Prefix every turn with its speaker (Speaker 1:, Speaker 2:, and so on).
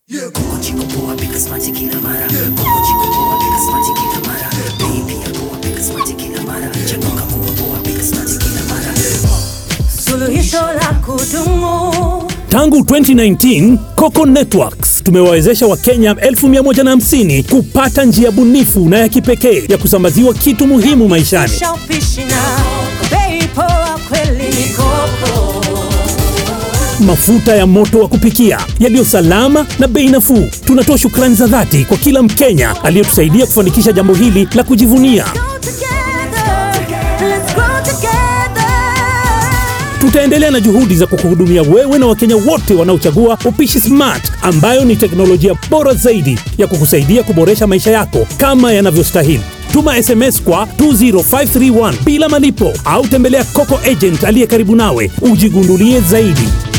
Speaker 1: Coco chico poa pika smati kila mara Coco chico poa pika smati kila mara Bei pia poa pika smati kila mara Chanuka kuwa poa pika smati kila mara
Speaker 2: Suluhisho la kudumu.
Speaker 3: Tangu 2019 Coco Networks tumewawezesha Wakenya 150 kupata njia bunifu na ya kipekee ya kusambaziwa kitu muhimu maishani.
Speaker 2: Shawishi na bei poa kweli ni Coco.
Speaker 3: Mafuta ya moto wa kupikia yaliyo salama na bei nafuu. Tunatoa shukrani za dhati kwa kila Mkenya aliyetusaidia kufanikisha jambo hili la kujivunia.
Speaker 2: Go together, let's grow together.
Speaker 3: Tutaendelea na juhudi za kukuhudumia wewe na Wakenya wote wanaochagua upishi smart, ambayo ni teknolojia bora zaidi ya kukusaidia kuboresha maisha yako kama yanavyostahili. Tuma SMS kwa 20531 bila malipo au tembelea Coco Agent aliye karibu nawe ujigundulie zaidi.